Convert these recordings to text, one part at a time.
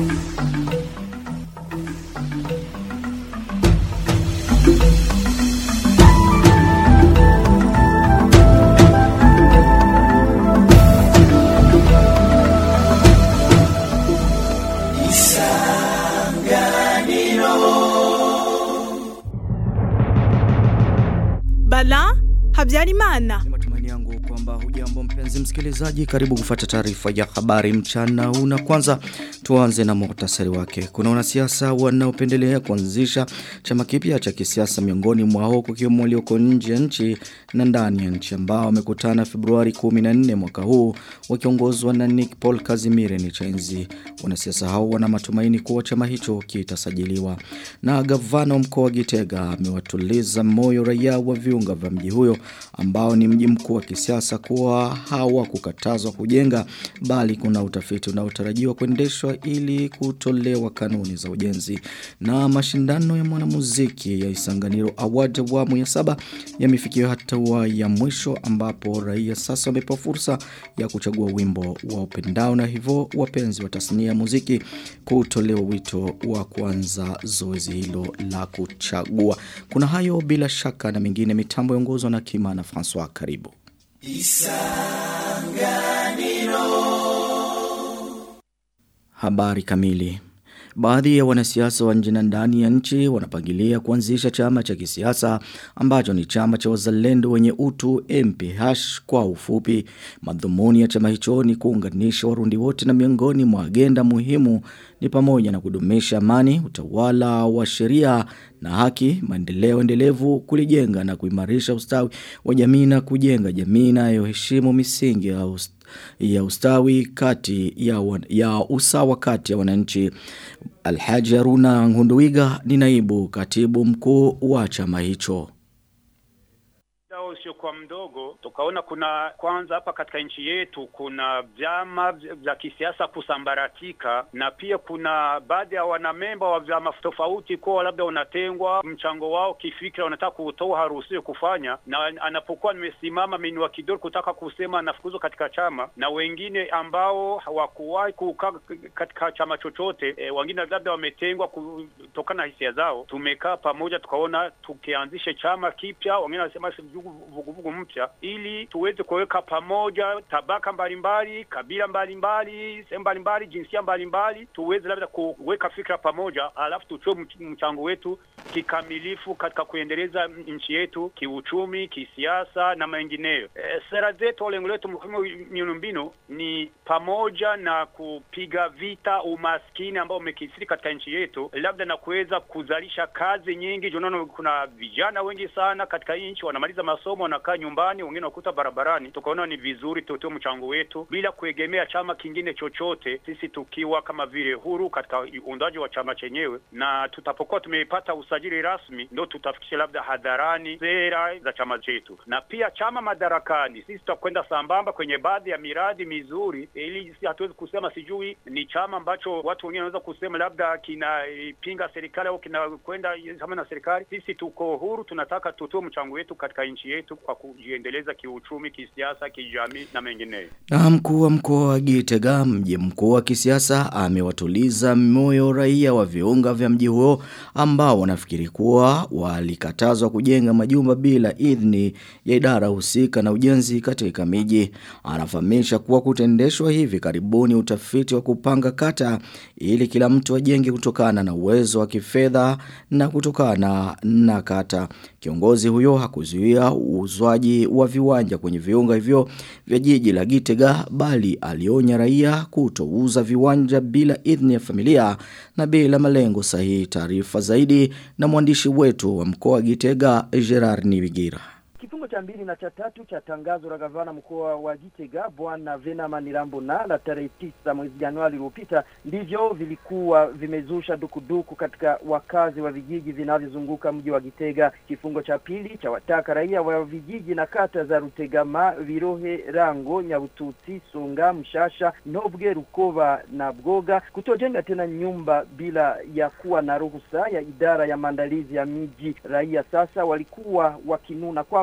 Bala Habyarimana. Ni matumaini yangu kwamba hujambo mpenzi msikilizaji karibu kufata taarifa ya habari mchana huu na kwanza tuanze na muhtasari wake. Kuna wanasiasa wanaopendelea kuanzisha chama kipya cha kisiasa miongoni mwao kukiwemo walioko nje ya nchi na ndani ya nchi ambao wamekutana Februari 14 mwaka huu wakiongozwa na Nick Paul Kazimire Nichenzi. Wanasiasa hao wana matumaini kuwa chama hicho kitasajiliwa. Na gavana wa mkoa wa Gitega amewatuliza moyo raia wa viunga vya mji huyo ambao ni mji mkuu wa kisiasa kuwa hawakukatazwa kujenga bali kuna utafiti unaotarajiwa kuendeshwa ili kutolewa kanuni za ujenzi. Na mashindano ya mwanamuziki ya Isanganiro Award awamu ya saba yamefikia hatua ya mwisho ambapo raia sasa wamepewa fursa ya kuchagua wimbo wa upendao na hivyo wapenzi wa tasnia ya muziki kutolewa wito wa kuanza zoezi hilo la kuchagua. Kuna hayo bila shaka na mengine mitambo yongozwa na Kima na François karibu. Habari kamili. Baadhi ya wanasiasa wa nje na ndani ya nchi wanapangilia kuanzisha chama cha kisiasa ambacho ni chama cha wazalendo wenye utu MPH kwa ufupi. Madhumuni ya chama hicho ni kuunganisha warundi wote na miongoni mwa agenda muhimu ni pamoja na kudumisha amani, utawala wa sheria na haki, maendeleo endelevu, kulijenga na kuimarisha ustawi wa jamii na kujenga jamii inayoheshimu misingi ya ustawi ya ustawi kati ya, wan, ya usawa kati ya wananchi. Alhaji Aruna Ngunduwiga ni naibu katibu mkuu wa chama hicho usiokuwa mdogo tukaona kuna kwanza hapa katika nchi yetu kuna vyama vya kisiasa kusambaratika na pia kuna baadhi ya wanamemba wa vyama tofauti kuwa labda wanatengwa mchango wao kifikira wanataka kutoa haruhusiwi kufanya na anapokuwa nimesimama minua kidoro kutaka kusema anafukuzwa katika chama na wengine ambao hawakuwahi kukaa katika chama chochote e, wengine labda wametengwa kutokana na hisia zao tumekaa pamoja tukaona tukianzishe chama kipya wengine wanasema vuguvugu mpya ili tuweze kuweka pamoja tabaka mbalimbali, kabila mbalimbali, sehemu mbalimbali, jinsia mbalimbali, tuweze labda kuweka fikra pamoja, alafu tutoe mchango wetu kikamilifu katika kuendeleza nchi yetu kiuchumi, kisiasa na mengineyo. E, sera zetu, lengo letu muhimu miundombinu ni pamoja na kupiga vita umaskini ambao umekithiri katika nchi yetu, labda na kuweza kuzalisha kazi nyingi. Tunaona kuna vijana wengi sana katika nchi wanamaliza masomo wanakaa nyumbani, wengine wakuta barabarani. Tukaona ni vizuri tutoe mchango wetu bila kuegemea chama kingine chochote, sisi tukiwa kama vile huru katika uundaji wa chama chenyewe, na tutapokuwa tumeipata usajili rasmi, ndo tutafikisha labda hadharani sera za chama chetu, na pia chama madarakani, sisi tutakwenda sambamba kwenye baadhi ya miradi mizuri, ili si hatuwezi kusema sijui ni chama ambacho watu wengine wanaweza kusema labda kinapinga serikali au kinakwenda kama na serikali. Sisi tuko huru, tunataka tutoe mchango wetu katika nchi yetu kwa kujiendeleza kiuchumi, kisiasa, kijamii na mengineyo. Na mkuu wa mkoa wa Gitega, mji mkuu wa kisiasa, amewatuliza moyo raia wa viunga vya mji huo ambao wanafikiri kuwa walikatazwa kujenga majumba bila idhini ya idara husika na ujenzi katika miji. Anafahamisha kuwa kutendeshwa hivi karibuni utafiti wa kupanga kata ili kila mtu ajenge kutokana na uwezo wa kifedha na kutokana na kata. Kiongozi huyo hakuzuia uuzwaji wa viwanja kwenye viunga hivyo vya jiji la Gitega bali alionya raia kutouza viwanja bila idhini ya familia na bila malengo sahihi. Taarifa zaidi na mwandishi wetu wa mkoa wa Gitega Gerard Niwigira. Kifungo cha mbili na cha tatu cha tangazo la gavana mkoa wa Gitega bwana Venama Nirambona la tarehe tisa mwezi Januari uliopita ndivyo vilikuwa vimezusha dukuduku katika wakazi wa vijiji vinavyozunguka mji wa Gitega. Kifungo cha pili cha wataka raia wa vijiji na kata za Rutegama, Virohe, Rango, Nyabututsi, Songa, Mshasha, Nobwe, Rukova na Bgoga kutojenga tena nyumba bila ya kuwa na ruhusa ya idara ya maandalizi ya miji. Raia sasa walikuwa wakinuna kwamba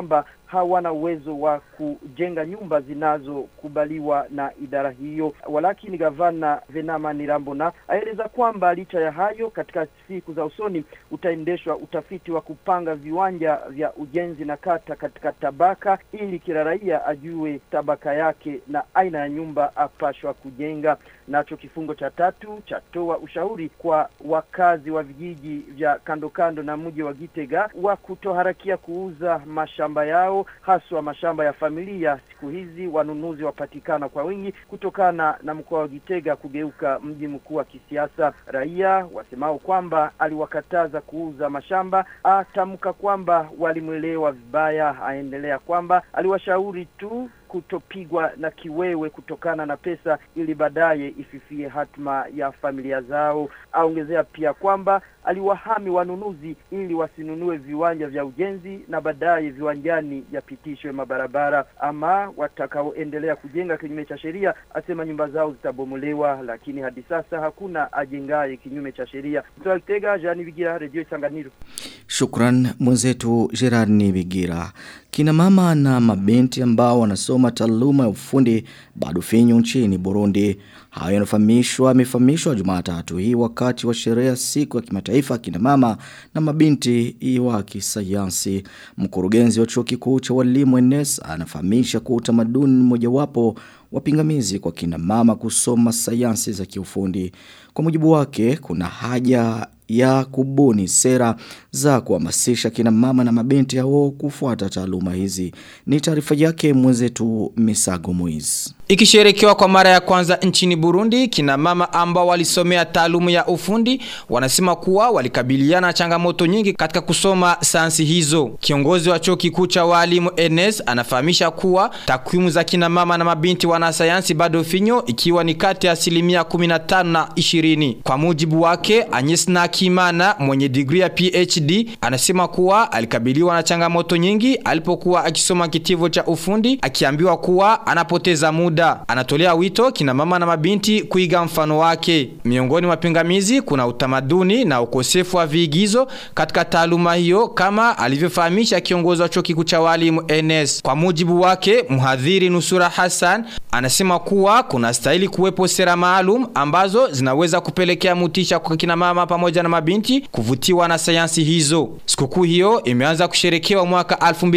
hawana uwezo wa kujenga nyumba zinazokubaliwa na idara hiyo. Walakini gavana Venama Nirambona aeleza kwamba licha ya hayo, katika siku za usoni utaendeshwa utafiti wa kupanga viwanja vya ujenzi na kata katika tabaka, ili kila raia ajue tabaka yake na aina ya nyumba apashwa kujenga. Nacho kifungo cha tatu chatoa ushauri kwa wakazi wa vijiji vya kando kando na mji wa Gitega wa kutoharakia kuuza mashamba yao, haswa mashamba ya familia. Siku hizi wanunuzi wapatikana kwa wingi kutokana na mkoa wa Gitega kugeuka mji mkuu wa kisiasa. Raia wasemao kwamba aliwakataza kuuza mashamba, atamka kwamba walimwelewa vibaya. Aendelea kwamba aliwashauri tu kutopigwa na kiwewe kutokana na pesa ili baadaye ififie hatma ya familia zao. Aongezea pia kwamba aliwahami wanunuzi ili wasinunue viwanja vya ujenzi na baadaye viwanjani yapitishwe mabarabara. Ama watakaoendelea kujenga kinyume cha sheria, asema nyumba zao zitabomolewa, lakini hadi sasa hakuna ajengaye kinyume cha sheria. Kutoka Kitega, Jani Bigira, Redio Changaniro. Shukran mwenzetu Gerard Nibigira. Kina mama na mabinti ambao wanasoma taaluma ya ufundi bado finyu nchini Burundi. Hayo yanafahamishwa yamefahamishwa Jumatatu hii wakati wa sherehe siku ya kimataifa kina mama na mabinti wa kisayansi. Mkurugenzi wa chuo kikuu cha walimu NS anafahamisha kuwa utamaduni mojawapo wapingamizi kwa kina mama kusoma sayansi za kiufundi. Kwa mujibu wake kuna haja ya kubuni sera za kuhamasisha kina mama na mabinti hao kufuata taaluma hizi. Ni taarifa yake mwenzetu Misago Moiz. Ikisherekewa kwa mara ya kwanza nchini Burundi, kina mama ambao walisomea taalumu ya ufundi wanasema kuwa walikabiliana na changamoto nyingi katika kusoma sayansi hizo. Kiongozi wa chuo kikuu cha walimu NS anafahamisha kuwa takwimu za kina mama na mabinti wanasayansi bado finyo ikiwa ni kati ya asilimia 15 na 20. Kwa mujibu wake, Agnes Nakimana mwenye digrii ya PhD anasema kuwa alikabiliwa na changamoto nyingi alipokuwa akisoma kitivo cha ufundi akiambiwa kuwa anapoteza muda muda. Anatolea wito kina mama na mabinti kuiga mfano wake. Miongoni mwa pingamizi kuna utamaduni na ukosefu wa viigizo katika taaluma hiyo kama alivyofahamisha kiongozi wa chuo kikuu cha walimu NS. Kwa mujibu wake, mhadhiri Nusura Hassan anasema kuwa kuna stahili kuwepo sera maalum ambazo zinaweza kupelekea mutisha kwa kina mama pamoja na mabinti kuvutiwa na sayansi hizo. Sikukuu hiyo imeanza kusherekewa mwaka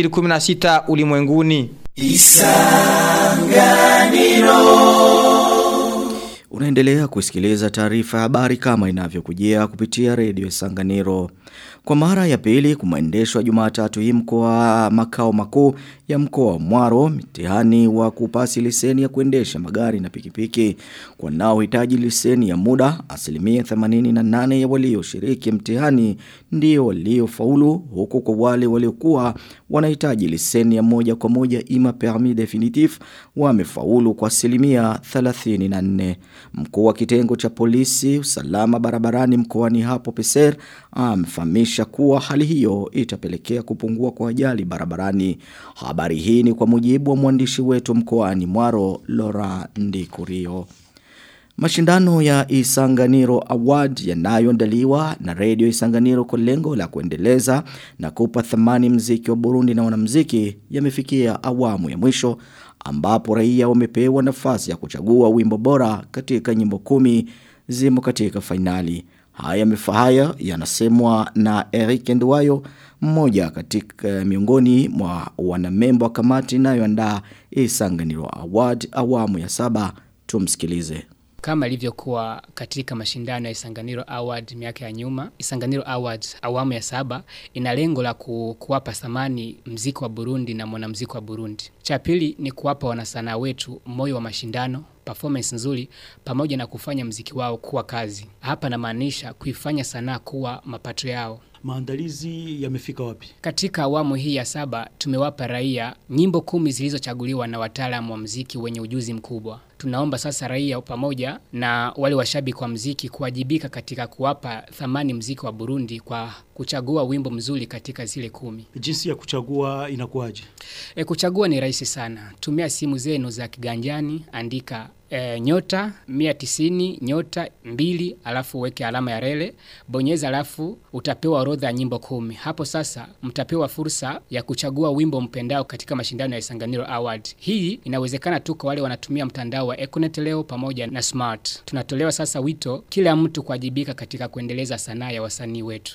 2016 ulimwenguni. Unaendelea kusikiliza taarifa ya habari kama inavyokujia kupitia redio Sanganiro. Kwa mara ya pili kumeendeshwa Jumatatu hii mkoa makao makuu ya mkoa wa Mwaro mtihani wa kupasi leseni ya kuendesha magari na pikipiki. Kwa nao hitaji leseni ya muda asilimia 88 ya walioshiriki mtihani ndio waliofaulu huku kwa wale waliokuwa wanahitaji leseni ya moja kwa moja ima permis definitif wamefaulu kwa asilimia 34. Mkuu wa kitengo cha polisi usalama barabarani mkoani hapo Peser amefahamisha kuwa hali hiyo itapelekea kupungua kwa ajali barabarani. Habari hii ni kwa mujibu wa mwandishi wetu mkoani Mwaro Laura Ndikurio. Mashindano ya Isanganiro Award yanayoandaliwa na Radio Isanganiro kwa lengo la kuendeleza na kupa thamani mziki wa Burundi na wanamziki yamefikia awamu ya mwisho ambapo raia wamepewa nafasi ya kuchagua wimbo bora katika nyimbo kumi zimo katika fainali. Haya mifahaya yanasemwa na Eric Nduwayo mmoja katika miongoni mwa wanamemba wa kamati inayoandaa Isanganiro Award awamu ya saba tumsikilize. Kama ilivyokuwa katika mashindano ya Isanganiro Award miaka ya nyuma, Isanganiro Award awamu ya saba ina lengo la ku, kuwapa thamani mziki wa Burundi na mwanamziki wa Burundi. Cha pili ni kuwapa wanasanaa wetu moyo wa mashindano, performance nzuri pamoja na kufanya mziki wao kuwa kazi. Hapa namaanisha kuifanya sanaa kuwa mapato yao. Maandalizi yamefika wapi? Katika awamu hii ya saba tumewapa raia nyimbo kumi zilizochaguliwa na wataalamu wa mziki wenye ujuzi mkubwa. Tunaomba sasa raia pamoja na wale washabiki wa mziki kuwajibika katika kuwapa thamani mziki wa Burundi kwa kuchagua wimbo mzuri katika zile kumi. Jinsi ya kuchagua inakuwaje? E, kuchagua ni rahisi sana. Tumia simu zenu za kiganjani, andika e, nyota 190 nyota mbili alafu uweke alama ya rele bonyeza alafu utapewa orodha ya nyimbo kumi hapo sasa mtapewa fursa ya kuchagua wimbo mpendao katika mashindano ya Isanganiro Award hii inawezekana tu kwa wale wanatumia mtandao wa Econet leo pamoja na Smart tunatolewa sasa wito kila mtu kuwajibika katika kuendeleza sanaa ya wasanii wetu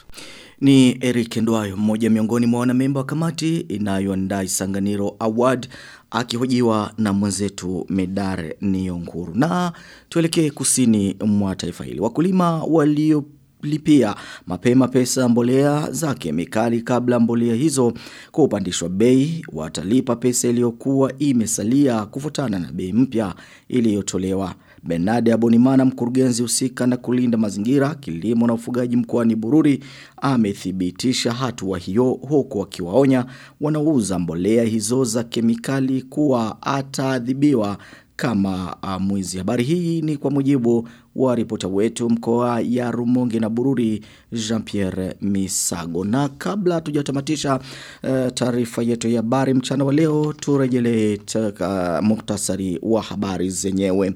Ni Eric Ndwayo, mmoja miongoni mwa wanamemba wa kamati inayoandaa Isanganiro Award akihojiwa na mwenzetu Medare Niyonkuru. Na tuelekee kusini mwa taifa hili. Wakulima walio lipia mapema pesa mbolea za kemikali kabla mbolea hizo kupandishwa bei watalipa pesa iliyokuwa imesalia kufutana na bei mpya iliyotolewa Benade Abonimana mkurugenzi husika na kulinda mazingira kilimo na ufugaji mkoani Bururi amethibitisha hatua hiyo huku akiwaonya wanauza mbolea hizo za kemikali kuwa ataadhibiwa kama uh, mwizi. Habari hii ni kwa mujibu wa ripota wetu mkoa ya Rumonge na Bururi Jean-Pierre Misago. Na kabla tujatamatisha uh, taarifa yetu ya habari mchana wa leo turejelee uh, muhtasari wa habari zenyewe.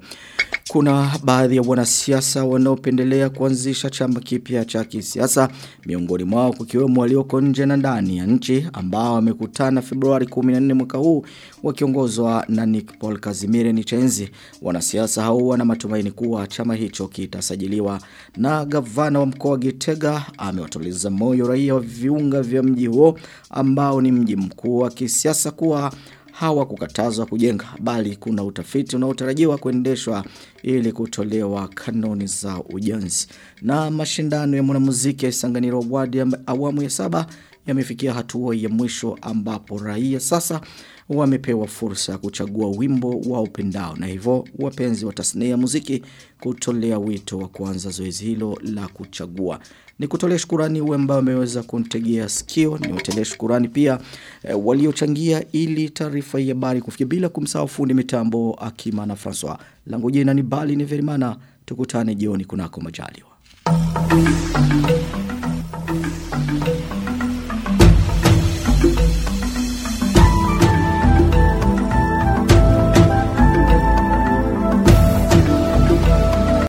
Kuna baadhi ya wanasiasa wanaopendelea kuanzisha chama kipya cha kisiasa miongoni mwao kukiwemo walioko nje na ndani ya nchi ambao wamekutana Februari 14 mwaka huu wakiongozwa na Nick Paul Kazimire Nichenzi. Wanasiasa hao wana matumaini kuwa chama hicho kitasajiliwa na gavana wa mkoa wa Gitega amewatuliza moyo raia wa viunga vya mji huo ambao ni mji mkuu wa kisiasa kuwa hawakukatazwa kujenga bali kuna utafiti unaotarajiwa kuendeshwa ili kutolewa kanuni za ujenzi. Na mashindano ya mwanamuziki ya Isanganiro Award ya awamu ya saba yamefikia hatua ya mwisho ambapo raia sasa wamepewa fursa ya kuchagua wimbo wa upendao na hivyo wapenzi wa tasnia ya muziki kutolea wito wa kuanza zoezi hilo la kuchagua. Ni kutolea shukurani uwe ambao wameweza kuntegea sikio, ni watelea shukurani pia e, waliochangia ili taarifa ya habari kufikia bila kumsahau fundi mitambo Akima na Francois. Langu jina ni Bali ni Verimana, tukutane jioni kunako majaliwa.